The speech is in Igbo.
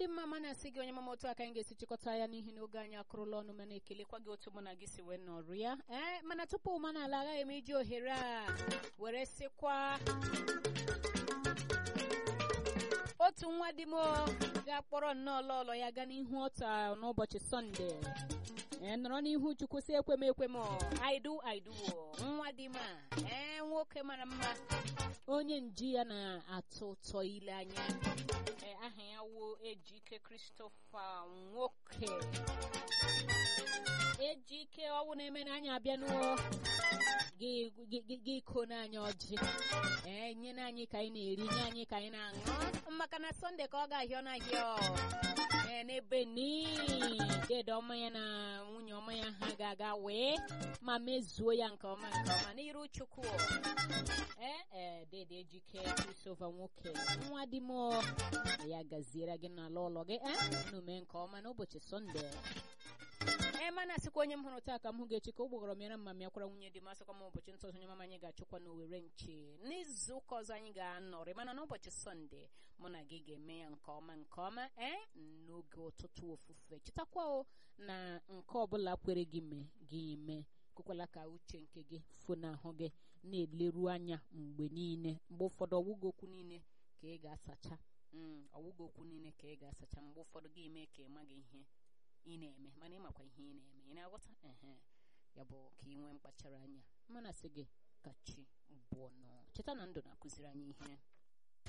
dị mma ma na-asị gị onye mama otu aka anyị ga-esi chịkọta ya n'ihi na oge anyị akụrụla ọnụ mana ekelekwa gị otu mụ na gị si wee nọrụ ya ee mana tupu ma na ala agaghị m iji ohere a were sịkwa otu nwa di m ga-akpọrọ nnọọ lọlọ ya gaa n'ihu ọta n'ụbọchị sọnde ee nọrọ n'ihu chukwu si ekwem ekwem aidu aidu nwa di m a ee nwoke mara mma onye nji ya na-atọ ụtọ ile anya ee aha ya wuo ejike kristofa nwoke ejike ọwụ na-eme n'anya abịa n'ụọ gị iko n'anya ọjị ee nye n'anyị ka anyị na-eri nye anyị ka anyị na-aṅụ maka na sọnde ka ọ ga-ahịọ n'ahịa ee n'ebe niile ọma ya na nwunye ọma ya ha ga-aga wee ma mezuo ya nke ọma nke ọma n'iru chukwu ee ee dede ejike krisova nwoke nwa di m ya gaziere gị n'ala ụlọ gị ee unu mee nke ọma n'ụbọchị sọnde ee mana asịkwa onye m hụrụ taa ka m hụ ga-echi ka ụgbọgọrọ mịara mma m yakwara nwunye dị m asịkwa m ụbọchị ntọzọ onye mama anyị ga-achụkwa n'owere nche n'izu ụka ọzọ anyị ga-anọrị mana n'ụbọchị sọnde mụ na gị ga-eme ya nke ọma nke ọma ee n'oge ụtụtụ ofufe chetakwa o na nke ọbụla kwere gị mee gị mee kwekwala ka uche nke gị funahụ gị na-eleru anya mgbe niile mgbe ụfọdụ ọwụgo okwu niile ka ị ga-asacha ọwụgo okwu niile ka ị ga-asacha mgbe ụfọdụ gị mee ka ị maghị ihe ị na-eme mana ịmakwa ihe ị na-eme ị na-aghọta ehe ya bụ ka ị nwee mkpachara anya mana sị gị ka chi bụọ nọ cheta na ndụ na-akụziri anyị ihe